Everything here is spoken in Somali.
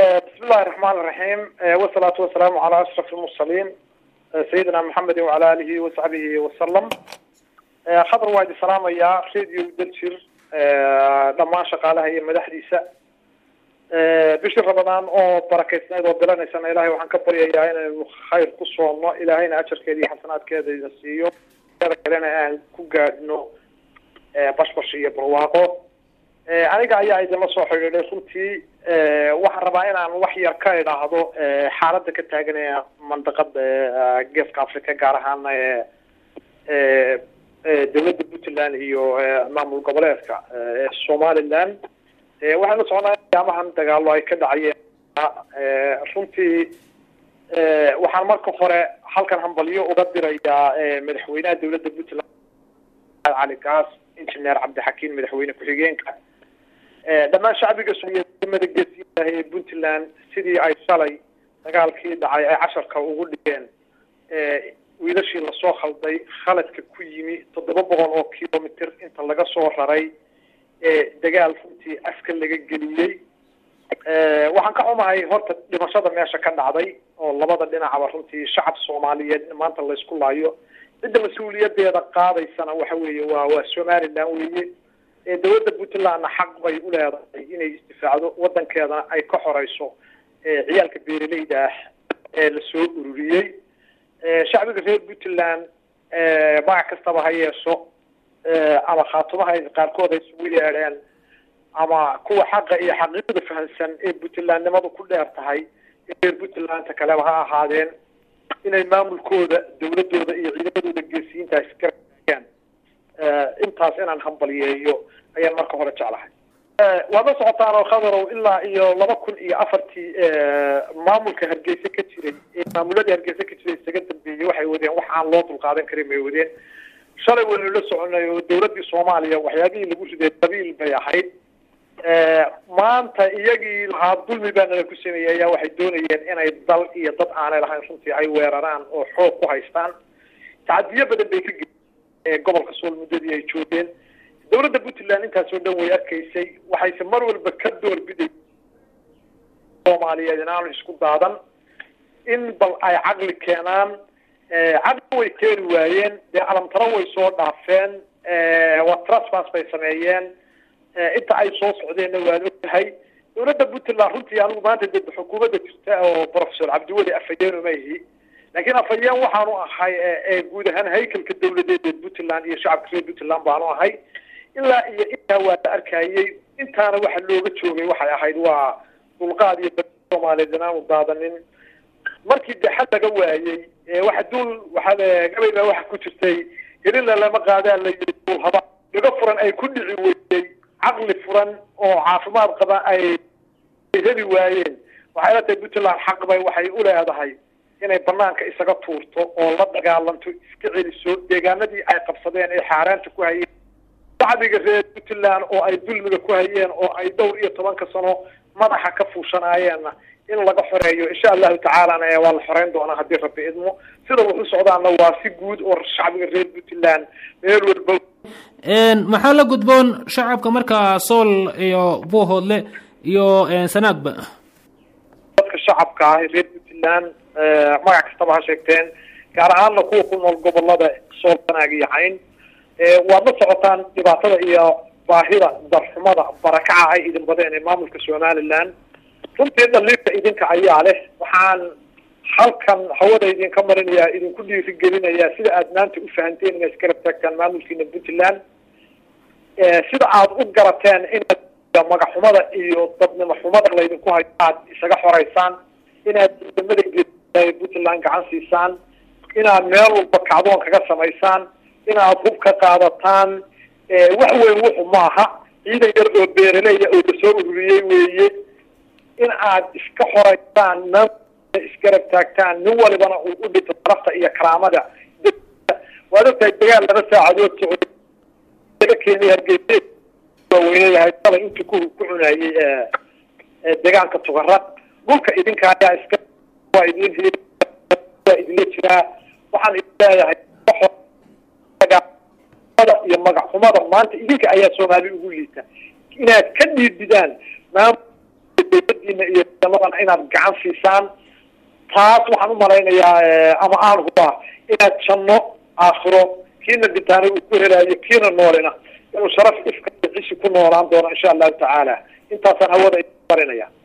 بسم الله الرحمن الرحيم والصلاة والسلام على أشرف المرسلين سيدنا محمد وعلى آله وصحبه وسلم خضر وايد السلام يا راديو دلشر دمان شقالها هي مدحديسة بشر رمضان oo barakeysnayd oo bilanaysana ilaahay waxaan ka baryayaa inaynu khayr ku soomno ilaahayna ajarkeeda iyo xasanaadkeeda ina siiyo kalena aan ku gaadhno bashbash iyo barwaaqo aniga ayaa idinla soo xidhiidhay runtii waxaan rabaa inaan wax yar ka idhaahdo xaaladda ka taagan ee mandaqada geeska africa gaar ahaana ee dowladda puntland iyo maamul goboleedka ee somaliland waxaan la socnaa ayaamahan dagaalo ay ka dhacayeen runtii waxaan marka hore halkan hambalyo uga dirayaa madaxweynaha dowladda puntland cali gaas engineer cabdixakiin madaxweyne ku-xigeenka dhammaan shacbiga soomaaliyed geesiyaha ee puntland sidii ay shalay dagaalkii dhacay ay casharka ugu dhigeen wiilashii lasoo khalday khaladka ku yimi toddoba boqol oo kilomitr inta laga soo raray dagaal runtii afka laga geliyey waxaan ka xumahay horta dhimashada meesha ka dhacday oo labada dhinacba runtii shacab soomaaliyeed maanta laysku laayo cidda mas-uuliyadeeda qaadaysana waxa weeye waa waa somaliland weeye dowladda puntlandna xaq bay u leedahay inay isdifaacdo wadankeedana ay ka xoreyso ciyaalka beeraleyda ah ee lasoo ururiyey shacbiga reer puntland magac kastaba ha yeesho ama khaatumaha qaarkood ay isugu yeedheen ama kuwa xaqa iyo xaqiiqda fahamsan ee puntlandnimadu ku dheer tahay reer puntlandta kaleba ha ahaadeen inay maamulkooda dowladooda iyo ciidamadooda geesiyiinta isgarayaan intaas inaan hambaliyeeyo ayaan marka hore jeclahay waad la socotaan oo khadarow ilaa iyo laba kun iyo afartii maamulka hargeysa ka jiray maamuladii hargeysa ka jiray isaga dambeeyey waxay wadeen wax aan loo dulqaadan karin bay wadeen shalay waynu la soconay oo dowladdii soomaaliya waxyaabihii lagu riday qabiil bay ahayd maanta iyagii lahaa dulmi baa nala ku sameeyey ayaa waxay doonayeen inay dal iyo dad aanay lahayn runtii ay weeraraan oo xoog ku haystaan tacadiyo badan bay ka ge gobolka sool muddadii ay joogeen dowladda puntland intaasoo dhan way arkaysay waxayse mar walba ka doorbiday soomaaliyeed inaanu isku daadan in bal ay caqli keenaan caqli way keeni waayeen dee alamtaro way soo dhaafeen waa trasfas bay sameeyeen inta ay soo socdeenna waan ogtahay dowladda puntland runtii anigu maanta de xukuumadda jirta oo professor cabdiweli afhayeen uma ihi laakiin afhayeen waxaanu ahay guud ahaan haykalka dowladeed ee puntland iyo shacabka reer puntland baanu ahay ilaa iyo intaa waa la arkayey intaana waxa looga joogay waxay ahayd waa dulqaad iyo soomaaliyeed inaanu daadanin markii de xal laga waayey waxa duul waxaa gabay baa waxa ku jirtay helila lama qaadaa la yiri duul haba dhago furan ay ku dhici weydey caqli furan oo caafimaad qaba ay heli waayeen waxay la tahay puntland xaq bay waxay u leedahay inay banaanka isaga tuurto oo la dagaalanto iska celiso deegaanadii ay qabsadeen ee xaaraanta ku hayeen shacbiga reer puntland oo ay dulmiga ku hayeen oo ay dhowr iyo tobanka sano madaxa ka fuushanaayeenna in laga xoreeyo insha allahu tacaalana waa la xoreyn doonaa haddii rabbi idmo sida wuxu socdaana waa si guud oo shacbiga reer puntland meel walba maxaa la gudboon shacabka markaa sool iyo buuhoodle iyo sanaagba dadka shacabka ah reer puntland magac kastaba ha sheegteen gaar ahaanna kuwa ku nool gobolada sool sanaag iyo cayn waad la socotaan dhibaatada iyo baahida darxumada barakaca ay idin badeen ee maamulka somaliland runtii dhaliilka idinka ayaa leh waxaan halkan hawada idinka marinayaa idinku dhiirigelinayaa sida aad maanta u fahanteen inaad isgarab taagtaan maamulkiina puntland sida aad u garateen inaad magaxumada iyo dadnimo xumada laydinku hayo aad isaga xoreysaan inaad ciidamada geesiyaha puntland gacan siisaan inaad meel walba kacdoon kaga samaysaan inaad hub ka qaadataan wax weyn wuxu maaha ciidan yar oo beeraleya oo lasoo ururiyey weeye in aad iska xoreysaan maamulka isgarab taagtaan nin walibana uu u dhito darafta iyo karaamada waad ogtahay dagaal laba saacadood socday laga keenay hargeysa waaweyneyahay shalay intii ku ku cunayey deegaanka tugarad dhulka idinka ayaa iska waa idin he waa idinla jiraa waxaan idin leeyahay iyo magac xumada maanta idinka ayaa soomaali ugu liita inaad ka dhiididaan maamul dawladiina iyo ciidamadana inaad gacan siisaan taas waxaan umalaynayaa ama aan hubaa inaad janno aakhiro kiina dhintaana uu ku helaayo kiina noolina inuu sharaf ifka cishi ku noolaan doono insha allahu tacaala intaasaan hawada marinaya